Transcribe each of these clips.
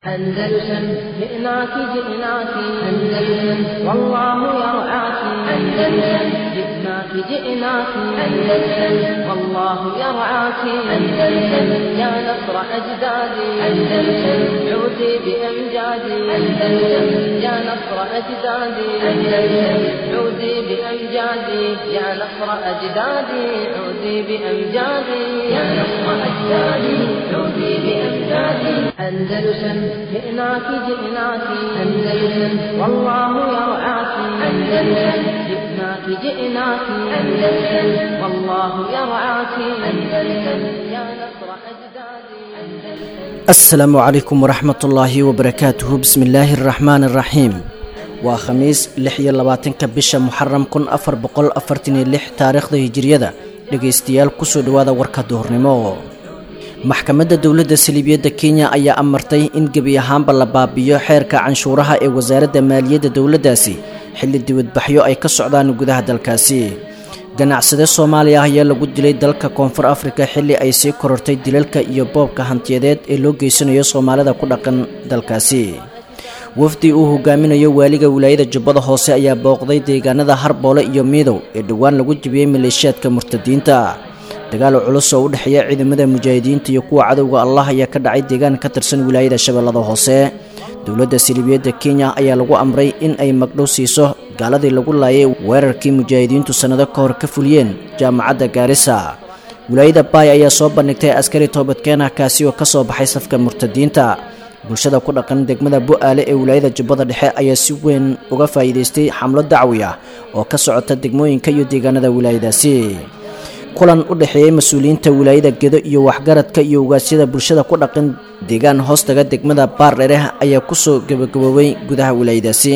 أندلسن جئناك جئناك أندلسن والله يرعاك أندلسن جئناك جئناك أندلسن والله يرعاك أندلسن يا نصر أجدادي أندلسن عودي بأمجادي أندلسن يا نصر أجدادي أندلسن عودي بأمجادي يا نصر أجدادي عودي بأمجادي يا نصر أجدادي عودي بأمجادي أندلسن جئناك جئناك أندلسن والله يرعاك أندلسن جئناك جئناك أندلسن والله يرعاك أندلسن يا نصر أجدادي asalaamu calaykum waraxmatullaahi wabarakaatuhu bismillaahi araxmaani araxiim waa khamiis lix iyo labaatanka bisha muxaram kun afar boqol afartan iyo lix taariikhda hijiriyada dhegaystayaal kusoo dhowaada warka duhurnimo maxkamadda dowladda saliibiyadda kenya ayaa amartay in gebi ahaanba la baabiyo xeerka canshuuraha ee wasaaradda maaliyadda dowladdaasi xilli dibadbaxyo ay ka socdaan gudaha dalkaasi ganacsade soomaaliya ah ayaa lagu dilay dalka koonfur afrika xilli ay sii korortay dilalka iyo boobka hantiyadeed ee loo geysanayo soomaalida ku dhaqan dalkaasi wafdi uu hogaaminayo waaliga wilaayada jubbada hoose ayaa booqday deegaanada harboole iyo miidow ee dhowaan lagu jibiyey maleeshiyaadka murtadiinta dagaal culus oo u dhexeeya ciidamada mujaahidiinta iyo kuwa cadowga allah ayaa ka dhacay deegaan ka tirsan wilaayada shabeellada hoose dowladda siliibiyadda kenya ayaa lagu amray in ay magdhow siiso gaaladii lagu laayay weerarkii mujaahidiintu sannado ka hor ka fuliyeen jaamacadda gaarisa wilaayada baay ayaa soo bandhigtay askari toobadkeenah kaasi oo ka soo baxay safka murtadiinta bulshada ku dhaqan degmada bu-aale ee wilaayada jubbada dhexe ayaa si weyn uga faa'iidaystay xamlo dacwi ah oo ka socota degmooyinka iyo deegaanada wilaayadaasi kulan u dhexeeyey mas-uuliyiinta wilaayada gedo iyo waxgaradka iyo ugaasyada bulshada ku dhaqan deegaan hoostaga degmada baardhereh ayaa kusoo gabagaboobay gudaha wilaayadaasi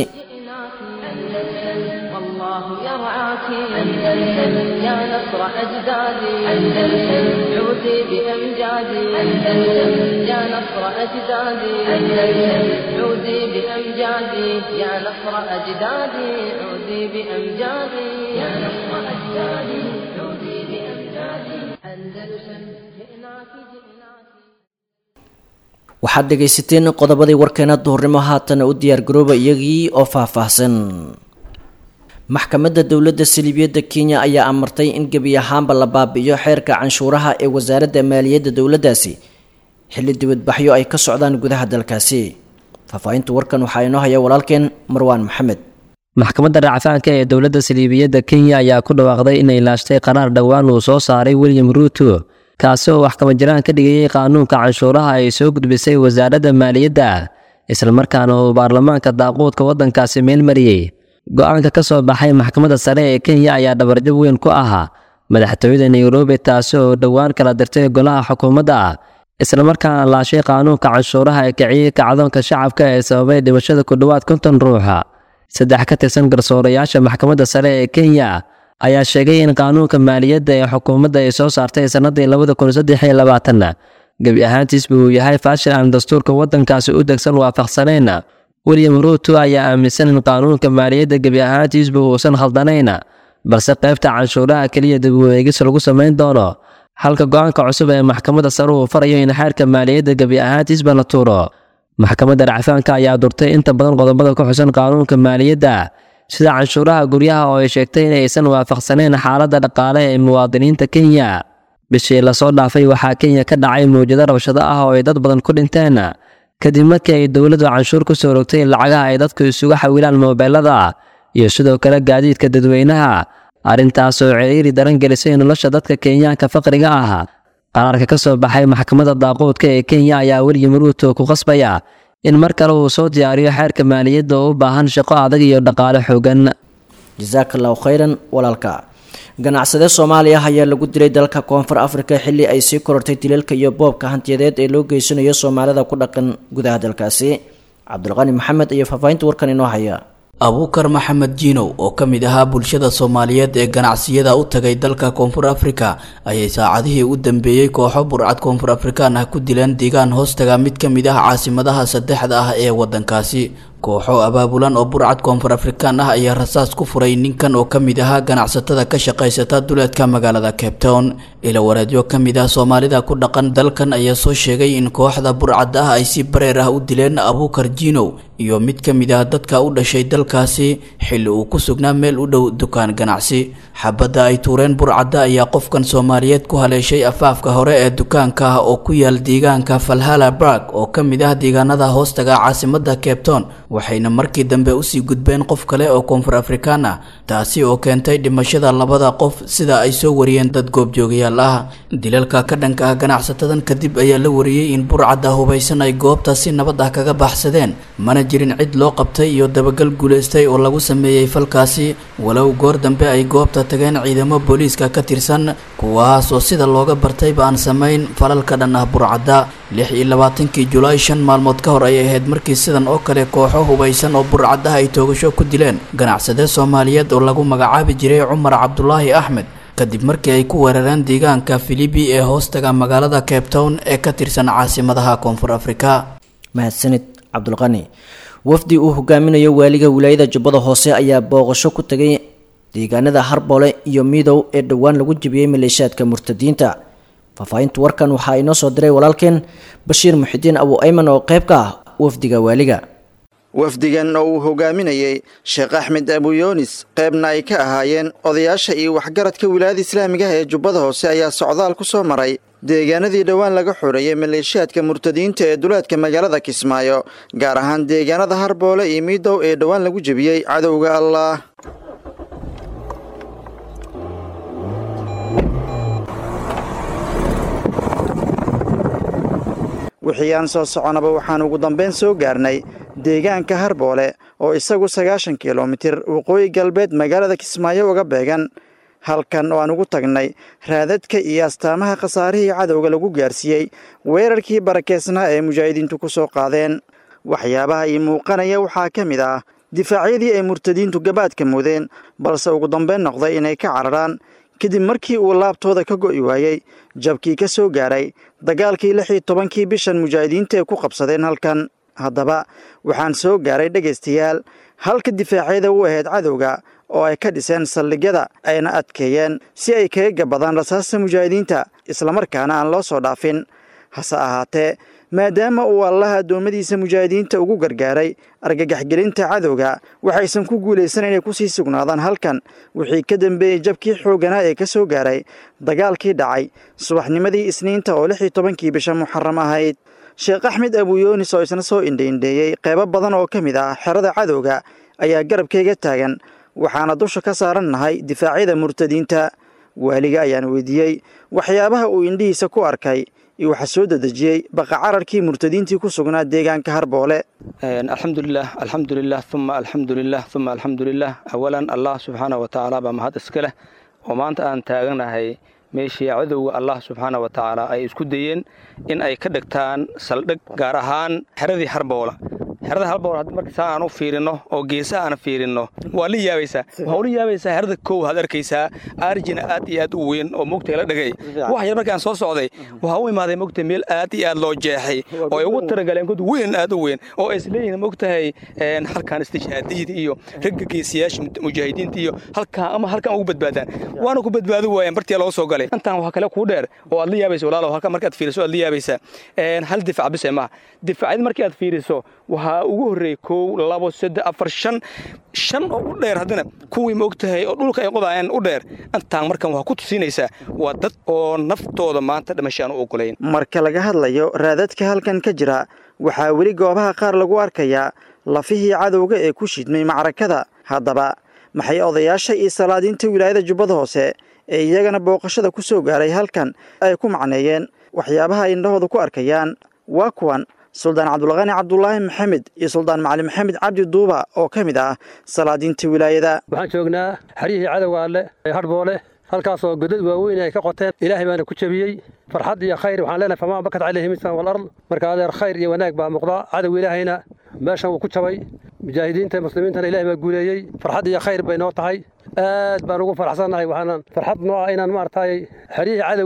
والله يرعاك أندلسن يا نصر أجدادي أندلسن عودي بأمجادي أندلسن يا نصر أجدادي أندلسن عودي بأمجادي يا نصر أجدادي عودي بأمجادي يا نصر أجدادي عودي بأمجادي أندلسن جئناك جئناك waxaad dhegaysateen qodobadii warkeena duhurnimo haatana u diyaargarooba iyagii oo faahfaahsan maxkamadda dowladda saliibiyadda kenya ayaa amartay in gebi ahaanba la baabi'iyo xeerka canshuuraha ee wasaaradda maaliyadda dowladdaasi xilli dibadbaxyo ay ka socdaan gudaha dalkaasi faahfaahinta warkan waxaa inoo haya walaalkeen marwaan maxamed maxkamadda racfaanka ee dowladda saliibiyadda kenya ayaa ku dhawaaqday inay laashtay qaraar dhowaan uu soo saaray william ruuto kaasi oo waxkama jiraan ka dhigayay qaanuunka canshuuraha ay soo gudbisay wasaaradda maaliyadda islamarkaana uu baarlamaanka daaquudka waddankaasi meelmariyey go-aanka ka soo baxay maxkamadda sare ee kenya ayaa dhabarjab weyn ku ahaa madaxtooyada nairobi taasi oo dhowaan kala dirtay golaha xukuumadda islamarkaana laashay qaanuunka canshuuraha ee kiciyey kacdoonka shacabka ee sababay dhimashada ku dhowaad konton ruuxa saddex ka tirsan garsoorayaasha maxkamadda sare ee kenya ayaa sheegay in qaanuunka maaliyadda ee xukuumadda ay soo saartay sannadii labada kun saddex iyo labaatanna gebi ahaantiisba uu yahay faashil aan dastuurka waddankaasi u degsan waafaqsanayn william ruuto ayaa aaminsan in qaanuunka maaliyadda gebi ahaantiisba uusan khaldanayn balse qaybta canshuuraha keliya dib u eegis lagu samayn doono halka go-aanka cusub ee maxkamadda sare uu farayo in xeerka maaliyadda gebi ahaantiisba la tuuro maxkamadda racfaanka ayaa durtay inta badan qodobada ku xusan qaanuunka maaliyadda sida canshuuraha guryaha oo ay sheegtay in aysan waafaqsanayn xaaladda dhaqaale ee muwaadiniinta kenya bishii lasoo dhaafay waxaa kenya ka dhacay mawjado rabshado ah oo ay dad badan ku dhinteen kadib markii ay dowladdu canshuur ku soo rogtay lacagaha ay dadku isugu xawilaan moobeelada iyo sidoo kale gaadiidka dadweynaha arrintaas oo ciriiri daran gelisay nolosha dadka kenyaanka faqriga ah qaraarka ka soo baxay maxkamadda daaquudka ee kenya ayaa william ruuto ku qasbaya in mar kale uu soo diyaariyo xeerka maaliyadda oo u baahan shaqo adag iyo dhaqaale xoogan jasaaka allahu khayran walaalka ganacsade soomaaliya ayaa lagu dilay dalka koonfur afrika xilli ay sii korortay dilalka iyo boobka hantiyadeed ee loo geysanayo soomaalida ku dhaqan gudaha dalkaasi cabdulqani maxamed iyo faahfaahinta warkan inoo haya abuukar maxamed jiinow oo ka mid ahaa bulshada soomaaliyeed ee ganacsiyada u tagay dalka koonfur afrika ayay saacadihii u dambeeyey kooxo burcad koonfur afrikaan ah ku dileen deegaan hoostaga mid ka mid ah caasimadaha saddexda ah ee waddankaasi kooxo abaabulan oo burcad koonfur afrikaan ah ayaa rasaas ku furay ninkan oo ka mid ahaa ganacsatada ka shaqaysata duleedka magaalada cape town ila wareedyo ka mid ah soomaalida ku dhaqan dalkan ayaa soo sheegay in kooxda burcad ah ay si bareer ah u dileen abuukar jiinow iyo mid ka mid ah dadka u dhashay dalkaasi xilli uu ku sugnaa meel u dhow dukaan ganacsi xabadda ay tuureen burcadda ayaa qofkan soomaaliyeed ku haleeshay afaafka hore ee dukaanka ah oo ku yaal deegaanka falhala barg oo ka mid ah deegaanada hoostaga caasimada cape town waxayna markii dambe usii gudbeen qof kale oo koonfur afrikaan ah taasi oo keentay dhimashada labada qof sida ay soo wariyeen dad goobjoogayaal ah dilalka ka dhanka ah ganacsatadan kadib ayaa la wariyey in burcadda hubaysan ay goobta si nabad ah kaga baxsadeen mana jirin cid loo qabtay iyo dabagal guulaystay oo lagu sameeyey falkaasi walow goor dambe ay goobta tageen ciidamo booliiska ka tirsan kuwaas oo sida looga bartayba aan samayn falalka dhan ah burcadda lix iyo labaatankii julaay shan maalmood ka hor ayay ahayd markii sidan oo kale kooxo hubaysan oo burcadda ay toogasho ku dileen ganacsade soomaaliyeed oo lagu magacaabi jiray cumar cabdulaahi axmed kadib markii ay ku weerareen deegaanka filibi ee hoostaga magaalada cape town ee ka tirsan caasimadaha koonfur afrika mahadsanid cabdulqani wafdi uu hogaaminayo waaliga wilaayada jubbada hoose ayaa booqasho ku tegay deegaanada harboole iyo midow ee dhowaan lagu jebiyey maleeshaadka murtadiinta faahfaahinta warkan waxaa inoo soo diray walaalkeen bashiir muxidiin abu ayman oo qayb ka ah wafdiga waaliga wafdigan oo uu hogaaminayey sheekh axmed abuyoonis qaybna ay ka ahaayeen odayaasha iyo waxgaradka wilaayada islaamiga ah ee jubbada hoose ayaa socdaal ku soo maray deegaanadii dhowaan laga xoreeyey maleeshiyaadka murtadiinta ee duleedka magaalada kismaayo gaar ahaan deegaanada harboole iyo miidow ee dhowaan lagu jebiyey cadowga allah wixii aan soo soconaba waxaan ugu dambayn soo gaarnay deegaanka harboole oo isagu sagaashan kilomitir waqooyi galbeed magaalada kismaayo uga beegan halkan oo aan ugu tagnay raadadka iyo astaamaha khasaarihii cadowga lagu gaarsiiyey weerarkii barakeysnaa ee mujaahidiintu ku soo qaadeen waxyaabaha ii muuqanaya waxaa ka mid ah difaacyadii ay murtadiintu gabaadka mudeen balse ugu dambayn noqday inay ka cararaan kadib markii uu laabtooda ka go'i waayey jabkii ka soo gaaray dagaalkii lix iyo tobankii bishan mujaahidiinta ay ku qabsadeen halkan haddaba waxaan soo gaaray dhegaystayaal halka difaacyada u ahayd cadowga oo ay ka dhiseen saldhigyada ayna adkeeyeen si ay kaga gabadaan rasaasta mujaahidiinta islamarkaana aan loo soo dhaafin hase ahaatee maadaama uu allaha addoommadiisa mujaahidiinta ugu gargaaray argagaxgelinta cadowga waxaysan ku guulaysan inay kusii sugnaadaan halkan wixii ka dambeeyey jabkii xoogganaa ee ka soo gaaray dagaalkii dhacay subaxnimadii isniinta oo lix iyo tobankii bisha muxaram ahayd sheekh axmed abuyoonis oo isna soo indhaindheeyey qeybo badan oo ka mid ah xerada cadowga ayaa garabkayga taagan waxaana dusha ka saaran nahay difaacyada murtadiinta waaliga ayaan weydiiyey waxyaabaha uu indhihiisa ku arkay iyo waxaa soo dedejiyey baqa cararkii murtadiintii ku sugnaa deegaanka harboole alxamdulilah alxamdulilah uma alxamdulilah uma alxamdulilah awalan allah subxaana wa tacaala baa mahad iska leh oo maanta aan taaganahay meeshii cadowga allah subxaana wa tacaala ay isku dayeen in ay ka dhigtaan saldhig gaar ahaan xeradii harboola xerada halbool haddii marka saa aan u fiirinno oo geesaha aan fiirinno waa la yaabaysaa waxaa ula yaabaysaa xerada kow had arkaysaa arjina aad iyo aad u weyn oo mogta la dhagay wax yar markaan soo socday waxaa u imaaday mogta meel aad iyo aad loo jeexay oo ay ugu taragaleen god weyn aad u weyn oo ay isleeyihiin mogtahay halkaan istishhaadiyada iyo ragga geesiyaasha mujaahidiinta iyo halkaan ama halkaan ugu badbaadaan waana ku badbaadi waayeen bartii loo soo galay intaan waxaa kale kuu dheer oo aad la yaabaysa walaalow halkaan markaad fiiriso aad la yaabaysaa hal difac bise maaha difacyada markii aad fiiriso waxaa ugu horreeyey kow labo saddex afar shan shan oo u dheer haddana kuwii ma og tahay oo dhulka ay qodaayeen u dheer intaan markan waxaa ku tusinaysaa waa dad oo naftooda maanta dhimashaan u ogolayn marka laga hadlayo raadadka halkan ka jira waxaa weli goobaha qaar lagu arkayaa lafihii cadowga ee ku shidmay macrakada haddaba maxay odayaasha iyo salaadiinta wilaayada jubbada hoose ee iyagana booqashada ku soo gaaray halkan ay ku macneeyeen waxyaabaha ay indhahooda ku arkayaan waa kuwan suldaan cabdulqani cabdulaahi maxamed iyo suldaan macali maxamed cabdi duuba oo ka mid ah salaadiinta wilaayada waxaan joognaa xeryihii cadowga alle ee harboole halkaasoo godad waaweyn ay ka qoteen ilaahay baana ku jebiyey farxad iyo khayr waxaan leenahay famaa bakat calayhi misan walard marka adeer khayr iyo wanaag baa muuqda cadow ilaahayna meeshan wuu ku jabay mujaahidiinta muslimiintana ilahay baa guuleeyey farxad iyo khayr bay noo tahay aad baan ugu faraxsannahay waxaanan farxad noo ah inaan maaragtay xeryihii cadowga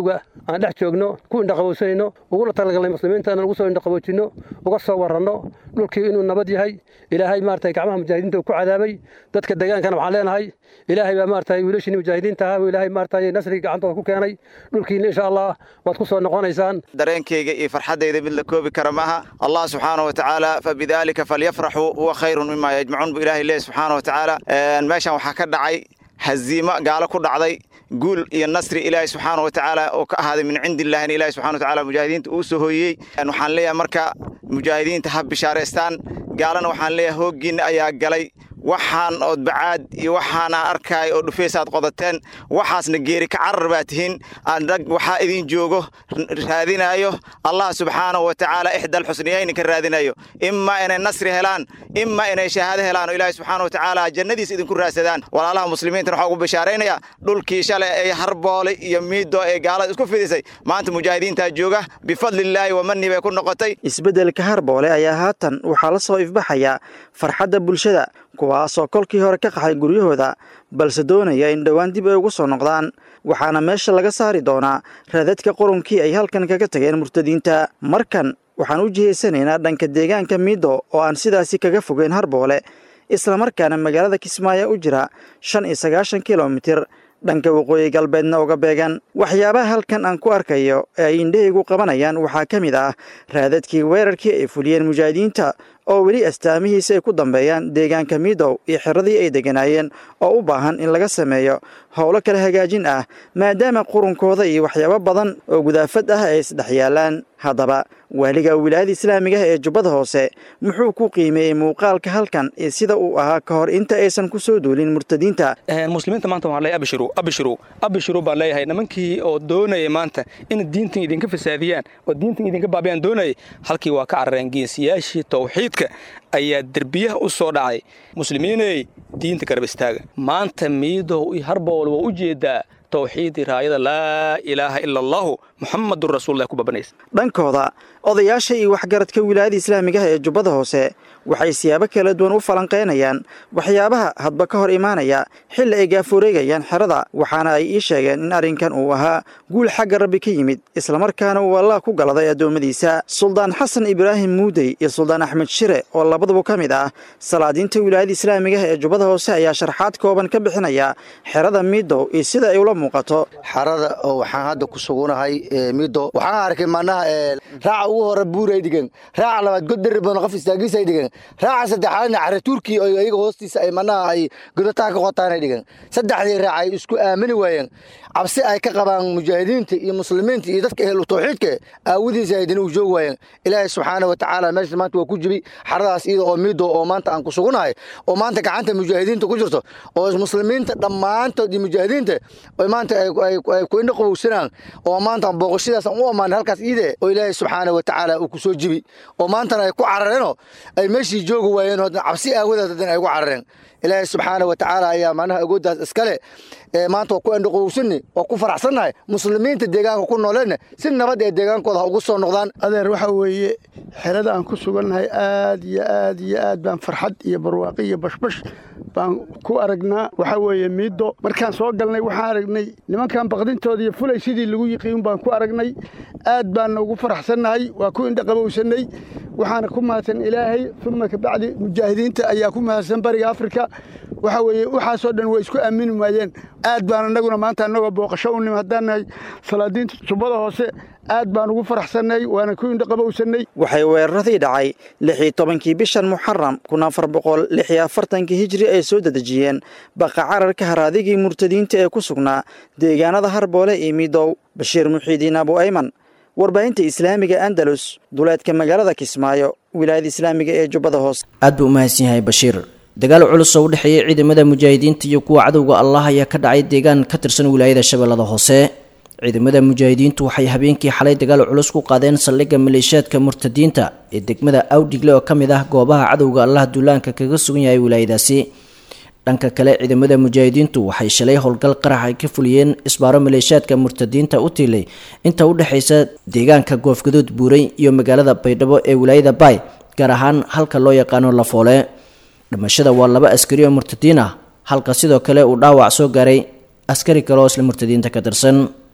aan dhex joogno ku indhaqabowsanayno ugula talagalnay muslimiinta inaan ugu soo indhaqaboojinno uga soo warranno dhulkii inuu nabad yahay ilaahay maaragtay gacmaha mujaahidiinta uu ku cadaabay dadka deegaankana waxaan leenahay ilaahay baa maaragtay wiilashii mujaahidiinta ahaa ilaahay maaragtay nasrigii gacantooda ku keenay dhulkiina insha allah waad ku soo noqonaysaan dareenkayga iyo farxaddayda mid la koobi kara maaha allah subxaana wa tacaala fabidaalika falyafraxuu huwa khayrun mima yajmacuun buu ilahay leeyahy subxaana wa tacaala meeshan waxaa ka dhacay haziimo gaalo ku dhacday guul iyo nasri ilaahay subxaana wa tacaala oo ka ahaaday min cindi illaahin ilahi subxana wa tacala mujaahidiinta uu soo hooyey waxaan leeyahay marka mujaahidiinta ha bishaaraystaan gaalana waxaan leeyahay hooggiinna ayaa galay waxaan ood bacaad iyo waxaana arkaay oo dhufaysaad qodateen waxaasna geeri ka carar baa tihiin rag waxaa idin joogo raadinayo allah subxaana wa tacaala ixdal xusniyayni ka raadinayo imaa inay nasri helaan imaa inay shahaado helaan oo ilaahi subxaana wa tacaala jannadiis idinku raadsadaan walaalaha muslimiintana waxaa ugu bishaaraynaya dhulkii shalay ay harboolay iyo miido ee gaalada isku fidisay maanta mujaahidiintaa jooga bifadlillaahi wamani bay ku noqotay isbeddelka harboole ayaa haatan waxaa la soo ifbaxaya farxadda bulshada kuwaasoo kolkii hore ka qaxay guryahooda balse doonaya in dhowaan dib ay ugu soo noqdaan waxaana meesha laga saari doonaa raadadka qurunkii ay halkan kaga tageen murtadiinta markan waxaan u jihaysanaynaa dhanka deegaanka miido oo aan sidaasi kaga fogeyn harboole islamarkaana magaalada kismaayo u jira shan iyo sagaashan kilomitir dhanka waqooyi galbeedna uga beegan waxyaabaha halkan aan ku arkayo ee ay indhahaygu qabanayaan waxaa ka mid ah raadadkii weerarkii ay fuliyeen mujaahidiinta oo weli astaamihiisa ay ku dambeeyaan deegaanka midow iyo xiradii ay degganaayeen oo u baahan in laga sameeyo howlo kala hagaajin ah maadaama qurunkooda iyo waxyaabo badan oo gudaafad ah ay isdhex yaalaan haddaba waaliga wilaayada islaamiga ah ee jubbada hoose muxuu ku qiimeeyey muuqaalka halkan iyo sida uu ahaa ka hor inta aysan ku soo duulin murtadiinta muslimiinta maanta waxaan leeyahay abshiru abshiru abshiru baan leeyahay nimankii oo doonayay maanta in diintan idinka fasaadiyaan oo diintan idinka baabiyaan doonayay halkii waa ka carareen geesiyaashii tawxiidka ayaa derbiyaha u soo dhacay muslimiiney diinta garab istaaga maanta miidow iyo harbool waa u jeedaa tawxiidii raayada laa ilaaha ila allahu muxamadun rasuullah ku babanaysa dhankooda odayaasha iyo waxgaradka wilaayada islaamiga ah ee jubbada hoose waxay siyaabo kala duwan u falanqaynayaan waxyaabaha hadba ka hor imaanaya xilli ay gaafureegayaan xerada waxaana ay ii sheegeen in arrinkan uu ahaa guul xagga rabbi ka yimid islamarkaana uu allah ku galaday addoommadiisa suldaan xasan ibraahim muudey iyo suldaan axmed shire oo labaduba ka mid ah salaadiinta wilaayada islaamiga ah ee jubbada hoose ayaa sharxaad kooban ka bixinaya xerada miidow iyo sida ay ula muuqato xarada oo waxaan hadda ku sugunahay mido waxaan arkay manaha raaca ugu hore buuray dhigan raaca labaad god deri badan qof istaagiisay dhigan raaca saddexaadna cara turki oo iyaga hoostiisa ay manaha ay godataa ka qotaanay dhigan saddexdii raac ay isku aamini waayeen cabsi ay ka qabaan mujaahidiinta iyo muslimiinta iyo dadka ehlu tawxiidka aawadiisa haydana u joogi waayeen ilaahay subxaana wa tacaala meesha maanta waa ku jibi xaradaas iyada oo mido oo maanta aan ku sugunahay oo maanta gacanta mujaahidiinta ku jirto oo muslimiinta dhammaantood iyo mujaahidiinta maanta ay ku indho qabowsanaan oo maanta booqashadaas aan u ammaanay halkaas iide oo ilaahay subxaana wa tacaala uu ku soo jibi oo maantana ay ku carareenoo ay meeshii joogi waayeen oo cabsi aawadeed haddana ay ku carareen ilaahay subxaana wa tacaala ayaa macnaha agooddaas iskale maanta waa ku indhoqowsanni waa ku faraxsannahay muslimiinta deegaanka ku nooleenna si nabad ee deegaankooda ha ugu soo noqdaan adeer waxa weeye xerada aan ku sugannahay aad iyo aad iyo aad baan farxad iyo barwaaqi iyo bashbash baan ku aragnaa waxaa weeye miiddo markaan soo galnay waxaan aragnay nimankan baqdintooda iyo fulay sidii lagu yiqiin baan ku aragnay aad baanna ugu faraxsannahay waa ku indhaqabowsannay waxaana ku mahadsan ilaahay uma kabacdi mujaahidiinta ayaa ku mahadsan bariga afrika waxa weeye waxaasoo dhan way isku aamini waayeen aad baan annaguna maanta annagoo booqasho u nim haddaan nahay salaadiinta jubbada hoose aad baan ugu faraxsannay waana ku indhaqabowsannay waxay weeraradii dhacay lix iyo tobankii bishan muxaram kun afar boqol lix iyo afartankii hijri ay soo dedejiyeen baqa cararka haraadigii murtadiinta ee ku sugnaa deegaanada harboole iyo midow bashiir muxiidiin abu ayman warbaahinta islaamiga andalus duleedka magaalada kismaayo wilaayada islaamiga ee jubbada hoose aad buu u mahadsan yahay bashiir dagaal culus oo u dhexeeyey ciidamada mujaahidiinta iyo kuwa cadowga allah ayaa ka dhacay deegaan ka tirsan wilaayada shabeellada hoose ciidamada mujaahidiintu waxay habeenkii xalay dagaal culus ku qaadeen saldhigga maleeshiyaadka murtadiinta ee degmada awdhigle oo ka mid ah goobaha cadowga allah duulaanka kaga sugan yahay wilaayadaasi dhanka kale ciidamada mujaahidiintu waxay shalay howlgal qarax ay ka fuliyeen isbaaro maleeshiyaadka murtadiinta u tiilay inta u dhexaysa deegaanka goofgaduud buuray iyo magaalada baydhabo ee wilaayada baay gaar ahaan halka loo yaqaano lafoole dhimashada waa laba askari oo murtadiin ah halka sidoo kale uu dhaawac soo gaaray askari kale oo isla murtadiinta ka tirsan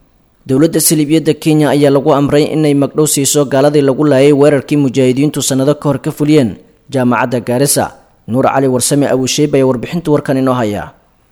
dowladda saliibiyadda kenya ayaa lagu amray inay magdhow siiso gaaladii lagu laayay weerarkii mujaahidiintu sannado ka hor ka fuliyeen jaamacadda gaarisa nuur cali warsame abusheyb ayaa warbixinta warkan inoo hayaa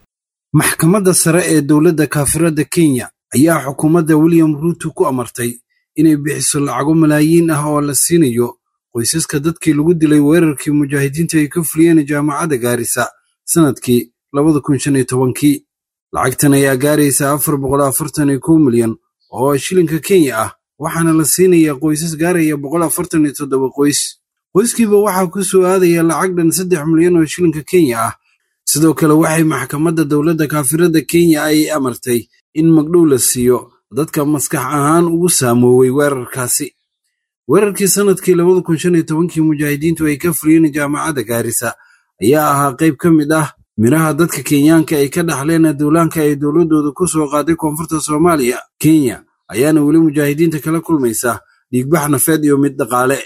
maxkamadda sare ee dowladda kaafirada kenya ayaa xukuumadda william ruuto ku amartay inay bixiso lacago malaayiin ah oo la siinayo qoysaska dadkii lagu dilay weerarkii mujaahidiinta ay ka fuliyeen jaamacadda gaarisa sannadkii labada kun shan iyo tobankii lacagtan ayaa gaaraysa afar boqol afartan iyo kow milyan oo shilinka kenya ah waxaana la siinayaa qoysas gaaraya boqol afartan iyo toddoba qoys qoyskiiba waxaa ku soo aadaya lacag dhan saddex milyan oo shilinka kenya ah sidoo kale waxay maxkamadda dowladda kaafirada kenya ay amartay in magdhow la siiyo dadka maskax ahaan ugu saamoowey weerarkaasi weerarkii sannadkii labada kun shan iyo tobankii mujaahidiintu ay ka fuliyeen jaamacadda gaarisa ayaa ahaa qayb ka mid ah midhaha dadka kenyaanka ay ka dhaxleen duulaanka ay dowladdooda ku soo qaaday koonfurta soomaaliya kenya ayaana weli mujaahidiinta kala kulmaysa dhiigbax nafeed iyo mid dhaqaale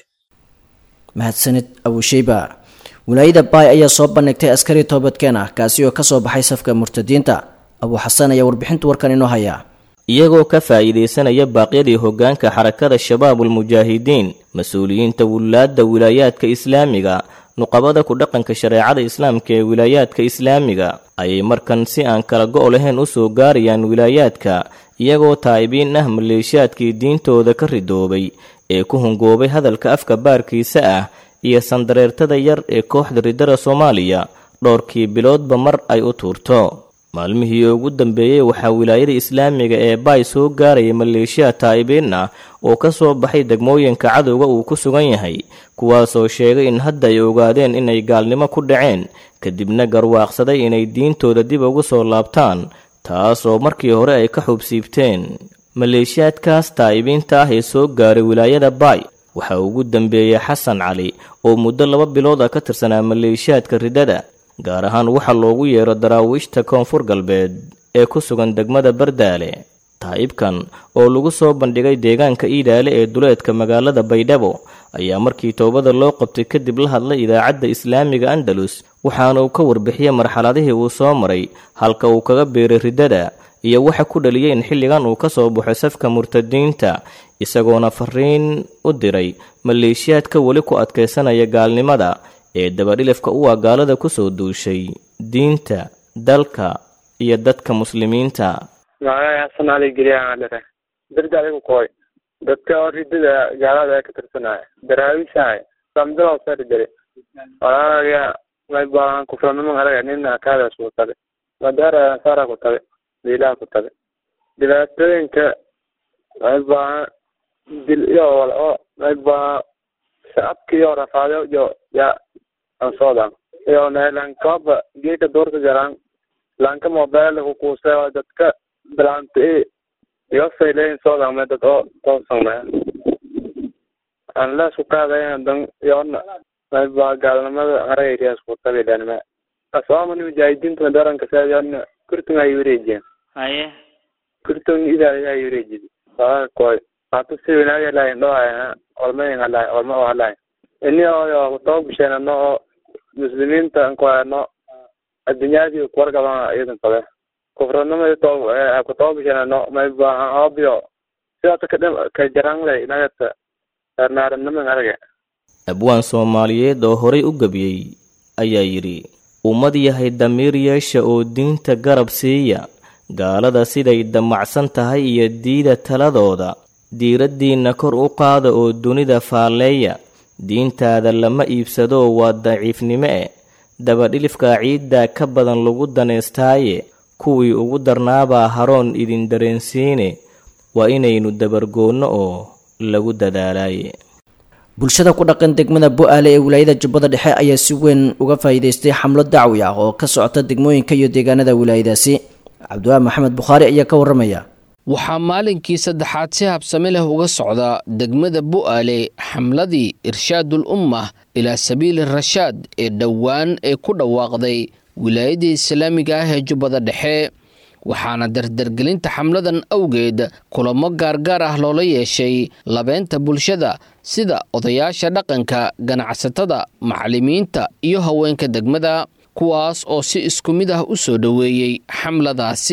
mahadsanid abusheyba wilaayada baay ayaa soo bandhigtay askari toobadkeen ah kaasi oo ka soo baxay safka murtadiinta abuu xasan ayaa warbixinta warkan inoo hayaa iyagoo ka faa'iidaysanaya baaqyadii hoggaanka xarakada shabaabulmujaahidiin mas-uuliyiinta wulaadda wilaayaadka islaamiga nuqabada ku dhaqanka shareecada islaamka ee wilaayaadka islaamiga ayay markan si aan kala go' lahayn u soo gaarayaan wilaayaadka iyagoo taa'ibiin ah maleeshiyaadkii diintooda ka ridoobay ee ku hungoobay hadalka afka baarkiisa ah iyo sandareertada yar ee kooxda riddada soomaaliya dhowrkii biloodba mar ay u tuurto maalmihii ugu dambeeyey waxaa wilaayada islaamiga ee baay soo gaaraya maleeshiya taa'ibiin ah oo ka soo baxay degmooyinka cadowga uu ku sugan yahay kuwaasoo sheegay in hadda ay ogaadeen inay gaalnimo ku dhaceen kadibna garwaaqsaday inay diintooda dib ugu soo laabtaan taasoo markii hore ay ka xubsiibteen maleeshiyaadkaas taa'ibiinta ah ee soo gaaray wilaayada baay waxaa ugu dambeeyey xasan cali oo muddo laba bilood ah ka tirsanaa maleeshiyaadka riddada gaar ahaan waxa loogu yeero daraawiishta koonfur galbeed ee ku sugan degmada bardaale taa'ibkan oo lagu soo bandhigay deegaanka iidaale ee duleedka magaalada baydhabo ayaa markii toobada loo qabtay kadib la hadlay idaacadda islaamiga andalus waxaana uu ka warbixiyey marxaladihii uu soo maray halka uu kaga biiray riddada iyo waxa ku dhaliyay in xilligan uu ka soo baxo safka murtadiinta isagoona fariin u diray maleeshiyaadka weli ku adkaysanaya gaalnimada ee dabadhilifka u ah gaalada ku soo duushay diinta dalka iyo dadka muslimiinta magacay xasan cali geliyaadhere darda adigu koy dadka oo ridada gaalada ee ka tirsanaya daraawishahay samdaloo sari jare walaalaga may baahan kufranimo alaga nina kaadaas ku tabe madaara sara ku tabe diilaha ku tabe dhibaatooyinka may baahan dil iyo wal oo may baahan shacabka iyo rafaado iyo ya ansoodan iyo nelankaba geeka doorka garan lanka mobile ku kuuse dadka bilaanta iyo fayleyn soodan me dad oo toosan aan la isku qaadayn dan yoona mayba gaalnimada aragayriyaas ku tabilanima asoomani mujaahidiinta daranka saadana kurtun ay wareejiyeen haye kurtun idaa ay wareejiyeen waa koy hata si wanaag lahayn dhoohayna olmayn halahay olma oo halahay ini oo kutaba bisheen ano oo muslimiinta ankuhayno addunyadii kuwargaban iyadan qabe kufranimadi to kutaba bisheen ano mayba obio sidaas kadhim ka jaranglay nagata naaraniman araga abwaan soomaaliyeed oo horay u gebiyey ayaa yidhi ummad yahay damiir yeesha oo diinta garab siiya gaalada siday damacsan tahay iyo diida taladooda diiraddiinna kor u qaada oo dunida faalleeya diintaada lama iibsadoo waa daciifnimo e dabadhilifka ciiddaa ka badan lagu daneystaaye kuwii ugu darnaabaa haroon idin dareensiine waa inaynu dabargoonno oo lagu dadaalaaye bulshada ku dhaqan degmada bo-aale ee wilaayada jubbada dhexe ayaa si weyn uga faa'iidaystay xamlo dacwi ah oo ka socota degmooyinka iyo deegaanada wilaayadaasi cabdiwaahi maxamed bukhaari ayaa ka warramaya waxaa maalinkii saddexaad si habsame leh uga socda degmada bu'aale xamladii irshaadul ummah ilaa sabiili rashaad ee dhowaan ee ku dhawaaqday wilaayada islaamiga ah ee jubbada dhexe waxaana dardargelinta xamladan awgeed kulamo gaargaar ah loola yeeshay labeynta bulshada sida odayaasha dhaqanka ganacsatada macallimiinta iyo haweenka degmada kuwaas oo si isku mid ah u soo dhoweeyey xamladaasi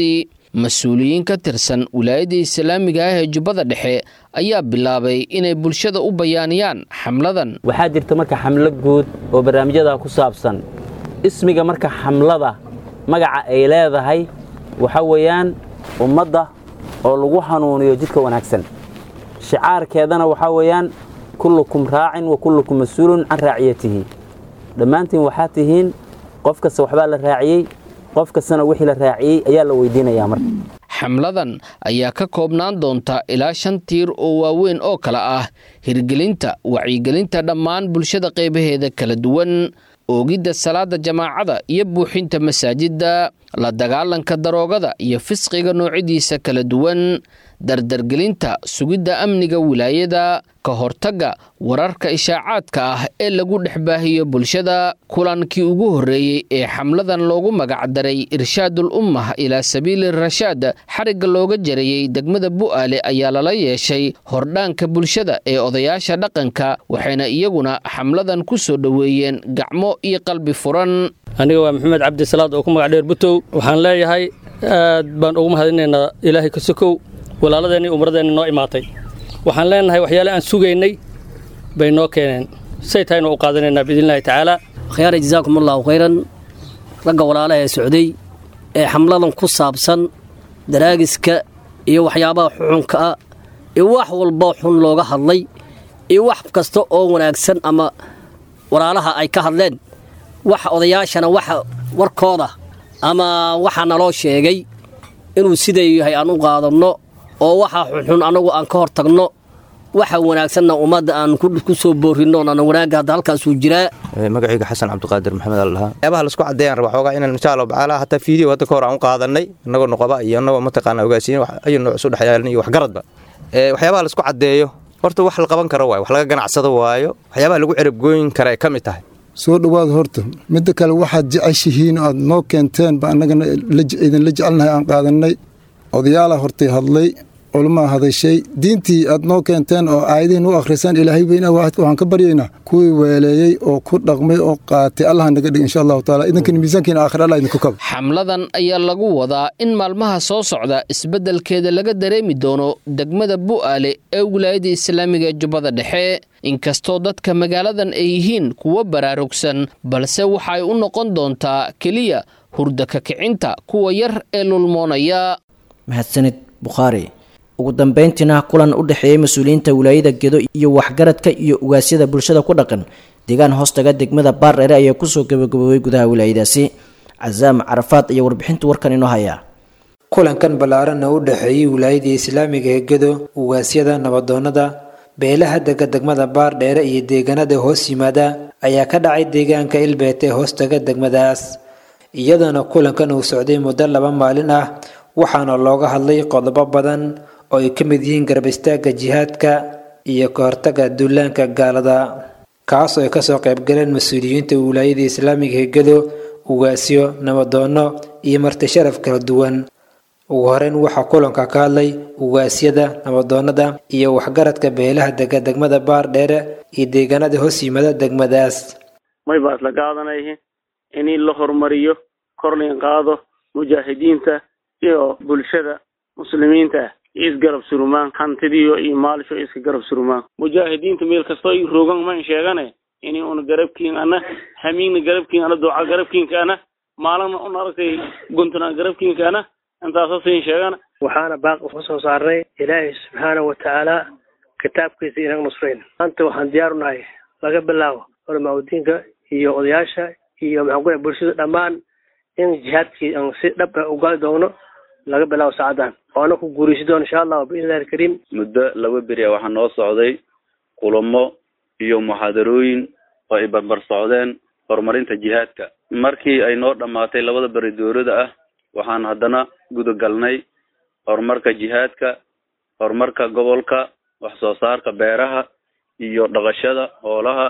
mas-uuliyiin ka tirsan wilaayadda islaamiga ah ee jubbada dhexe ayaa bilaabay inay bulshada u bayaaniyaan xamladan waxaa jirta marka xamlo guud oo barnaamijyada ku saabsan ismiga marka xamlada magaca ay leedahay waxa weeyaan ummadda oo lagu hanuuniyo jidka wanaagsan shicaarkeedana waxaa weeyaan kullukum raacin wa kullukum mas-uulun can raaciyatihi dhammaantiin waxaa tihiin qof kasta waxbaa la raaciyey qof kastana wixii la raaciyey ayaa la weydiinayaa marka xamladan ayaa ka koobnaan doonta ilaa shan tiir oo waaweyn oo kale ah hirgelinta wacyigelinta dhammaan bulshada qaybaheeda kala duwan oogidda salaada jamaacada iyo buuxinta masaajidda la dagaalanka daroogada iyo fisqiga noocyadiisa kala duwan dardargelinta sugidda amniga wilaayada ka hortagga wararka ishaacaadka ah ee lagu dhex baahiyo bulshada kulankii ugu horreeyey ee xamladan loogu magacdaray irshaadul ummah ilaa sabiili rashaad xarigga looga jarayey degmada bu'aale ayaa lala yeeshay hordhaanka bulshada ee odayaasha dhaqanka waxayna iyaguna xamladan ku soo dhoweeyeen gacmo iyo qalbi furan aniga waa maxamed cabdisalaad oo ku magac dheer butow waxaan leeyahay aad baan ugu mahadinaynaa ilaahay ka sokow walaaladeenni umradeenni noo imaatay waxaan leenahay waxyaale aan sugaynay bay noo keeneen say tahaynu u qaadanaynaa biidnillahi tacaala khyaara jazaakum allahu khayran ragga walaalaha ee socday ee xamladan ku saabsan daraagiska iyo waxyaabaha xuxunka ah iyo wax walboo xun looga hadlay iyo wax kasta oo wanaagsan ama walaalaha ay ka hadleen wax odayaashana waxa warkooda ama waxa naloo sheegay inuu siday yahay aan u qaadanno oo waxa xunxun annagu aan ka hor tagno waxa wanaagsanna ummadda aan ku soo boorinno aan wanaagga hadda halkaasuu jiraa magacayga xasan cabdiqaadir maxamed al dhahaa waxyaabaha laisku caddeeyaan raba xoogaa inaan insha allahu tacaala hataa fiideo hadda ka hor aan u qaadanay innagoo noqoba iyo innagoo mataqaana ogaasiin ayu nooc isu dhexyaalan iyo waxgaradba waxyaabaha laisku caddeeyo horta wax la qaban karo waayo wax laga ganacsado waayo waxyaabaha lagu cerabgooyin kara ay ka mid tahay soo dhowaad horta midda kale waxaad jeceshihiin aad noo keenteen ba annagana idinla jecelnahay aan qaadannay odayaala hortay hadlay culamaa hadashay diintii aad noo keenteen oo aayadihiin u akhrisaan ilaahay weyna waahidka waxaan ka baryaynaa kuwii weeleeyey oo ku dhaqmay oo qaatay allaha naga dhig insha allahu taala idinkana miisaankiina aakhir allah idinku kaba xamladan ayaa lagu wadaa in maalmaha soo socda isbeddelkeeda laga dareemi doono degmada bu'aale ee wilaayada islaamiga ee jubbada dhexe inkastoo dadka magaaladan ay yihiin kuwo baraarugsan balse waxay u noqon doontaa keliya hurda ka kicinta kuwa yar ee lulmoonaya mahadsanid bukhaari ugu dambeyntiina kulan u dhexeeyey mas-uuliyiinta wilaayada gedo iyo waxgaradka iyo ugaasyada bulshada ku dhaqan deegaan hoostaga degmada baardheere ayaa kusoo gabagaboobay gudaha wilaayadaasi casaam carafaad iyo warbixinta warkan inoo hayaa kulankan ballaaranna u dhexeeyey wilaayadii islaamiga ee gedo ugaasyada nabadoonnada beelaha dega degmada baardheere iyo deegaanada hoos yimaada ayaa ka dhacay deegaanka ilbeet ee hoostaga degmadaas iyadoona kulankan uu socday muddo laba maalin ah waxaana looga hadlay qodobo badan oo ay ka mid yihiin garab istaagga jihaadka iyo ka hortagga duulaanka gaalada kaasoo ay kasoo qaybgaleen mas-uuliyiinta wilaayada islaamiga hegado ugaasyo nabadoonno iyo marti sharaf kala duwan ugu horeyn waxaa kulanka ka hadlay ugaasyada nabadoonnada iyo waxgaradka beelaha dega degmada baardheere iyo deegaanada hoos yimaada degmadaas may baa isla qaadanayhi in la horumariyo kor lain qaado mujaahidiinta iyo bulshada muslimiinta ah isgarab surumaan hantidiyo iyo maalisho iska garab surumaan mujaahidiinta meel kastoo i rogan man sheegane ini una garabkiin ana hamiigna garabkiin ana duca garabkiinka ana maalina un aragtay guntuna garabkiinka ana intaasoo siin sheegana waxaana baaqi ku soo saarnay ilaahay subxaana wa tacaala kitaabkiisa inaga nusrayn maanta waxaan diyaar u nahay laga bilaabo culamaauddiinka iyo odayaasha iyo maxaan ku bulshada dhammaan in jihaadkii aan si dhab ah u gali doono laga bilaabo saacadan waana ku guuraysi doona insha allahu biidnillahi alkariim muddo laba beri a waxaa noo socday kulamo iyo muxaadarooyin oo ay barbar socdeen horumarinta jihaadka markii ay noo dhammaatay labada beri dowlada ah waxaan haddana gudagalnay horumarka jihaadka horumarka gobolka wax soo saarka beeraha iyo dhaqashada hoolaha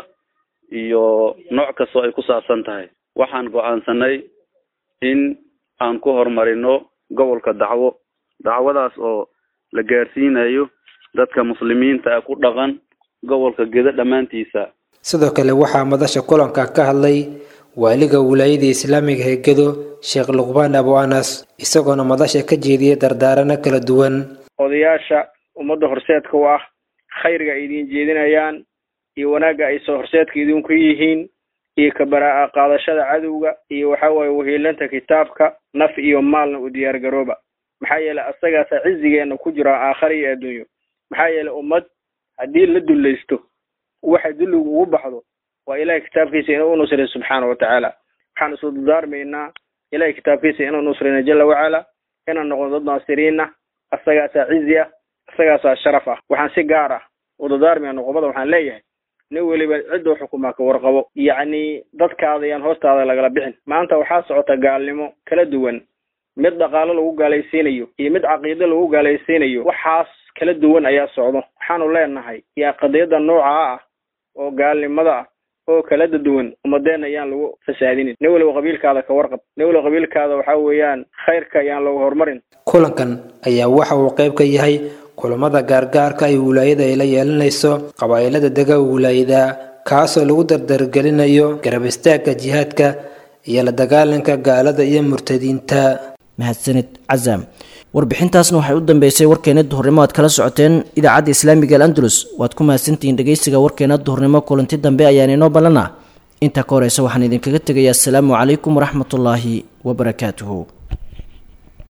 iyo nooc kastoo ay ku saabsan tahay waxaan go-aansanay in aan ku horumarino gobolka dacwo dacwadaas oo la gaarsiinayo dadka muslimiinta ah ku dhaqan gobolka gedo dhammaantiisa sidoo kale waxaa madasha kulanka ka hadlay waaliga wilaayada islaamiga ee gedo sheekh luqbaan abu anas isagoona madasha ka jeediyay dardaarano kala duwan odayaasha ummadda horseedka u ah khayrga ay idiin jeedinayaan iyo wanaagga ay soo horseedka idinku yihiin iyo kabaraa qaadashada cadowga iyo waxa waaye wahiilanta kitaabka naf iyo maalna u diyaar garooba maxaa yeelay asagaasa cizigeena ku jira aakhara iyo adduunyo maxaa yeelay ummad haddii la dullaysto waxa dulligu ugu baxdo waa ilahay kitaabkiisa inuu unusray subxaana wa tacaala waxaan isu dardaarmaynaa ilahay kitaabkiisa inuu nusrayna jala wacala inaan noqono dad naasiriina asagaasaa cizi ah asagaasaa sharaf ah waxaan si gaar ah u dardaarmaya noqobada waxaan leeyahay nin weliba ciduu xukumaa ka warqabo yacni dadkaada yaan hoostaada lagala bixin maanta waxaa socota gaalnimo kala duwan mid dhaqaalo lagu gaalaysiinayo iyo mid caqiido lagu gaalaysiinayo waxaas kala duwan ayaa socdo waxaanu leenahay yaa qadiyada noocaa ah oo gaalnimada ah oo kala duwan ummadeenna ayaan lagu fasaadinin nin weliba qabiilkaada ka warqab nin weliba qabiilkaada waxaa weeyaan khayrka ayaan lagu horumarin kulankan ayaa waxa uu qayb ka yahay kulamada gaargaarka ay wilaayada ay la yeelanayso qabaa'ilada dega wilaayada kaasoo lagu dardargelinayo garab istaagga jihaadka iyo la dagaalanka gaalada iyo murtadiinta mahadsanid casaam warbixintaasna waxay u dambeysay warkeena duhurnimo aad kala socoteen idaacadda islaamiga al andalus waad ku mahadsantihiin dhegeysiga warkeena duhurnimo kulanti dambe ayaan inoo ballana intaa ka horeysa waxaan idinkaga tegayaa asalaamu calaykum waraxmatullaahi wabarakaatuhu